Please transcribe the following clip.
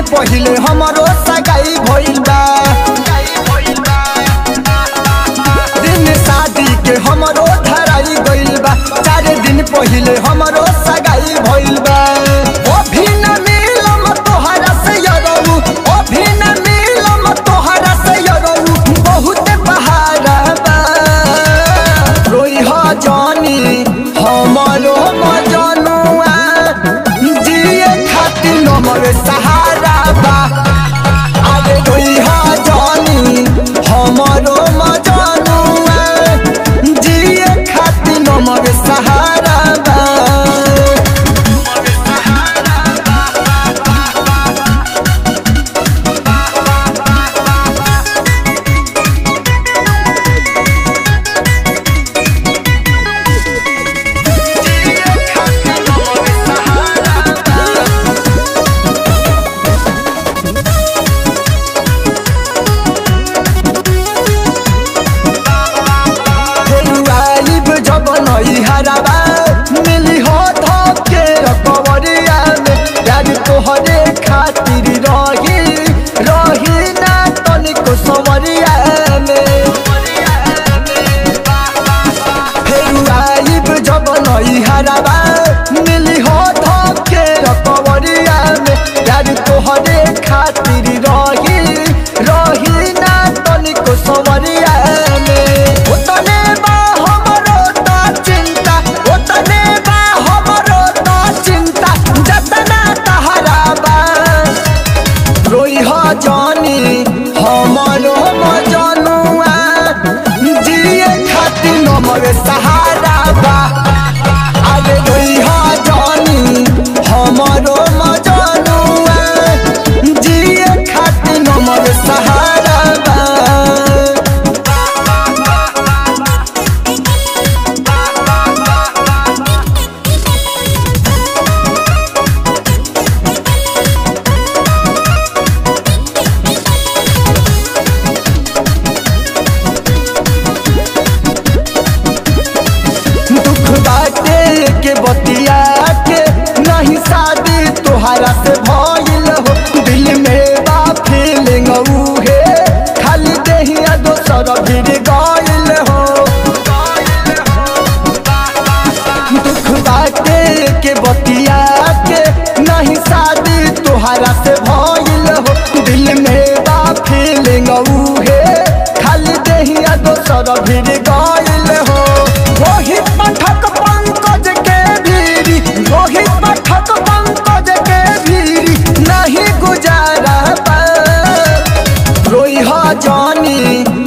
पहिले हमरो सगाई भइल बा दिन शादी के हमरो धराई गइल बा चार दिन पहिले हमरो सगाई भइल बा ओ भी न मिलम तोहरा से यरऊ ओ भी न मिलम तोहरा से यरऊ बहुत बहारा बा रोई ह जानी हमरो मजनुआ जिए खातिर नमर सहारा बा अरे रोई ह जानी हमरो मजनुआ जिए खातिर नमर सहारा बा फेरुआइब जब नई हराबा मिली हो धके रकबरिया में यार तोहरे खातिर रही रही ना तनिको समरिया में फेरुआइब जब नई हराबा मिली हो धके रकबरिया में यार तोहरे खातिर रही रही ना तनिको समरिया में ओतने बा हमरो ता चिंता ओतने बा हमरो ता चिंता जतना तहरा बा रोई ह जानी हमरो मजनुआ जिए खातिर नमर सहारा बा अरे रोई ह जानी हमरो मजनुआ जिए खातिर नमर सहारा बा दुख बाटे के बतिया के नहीं शादी तोहरा से भइल हो दिल में बा फीलिंग उहे खाली देहिया दोसर भिड़ गइल हो दुख बाटे के बतिया के नहीं शादी तोहरा से भइल हो दिल में बा फीलिंग उहे खाली देहिया दोसर भिड़ गइल हो रोहित पाठक पंकज के भीरी रोहित पाठक पंकज के भीरी नहीं गुजारा पा रोई ह जानी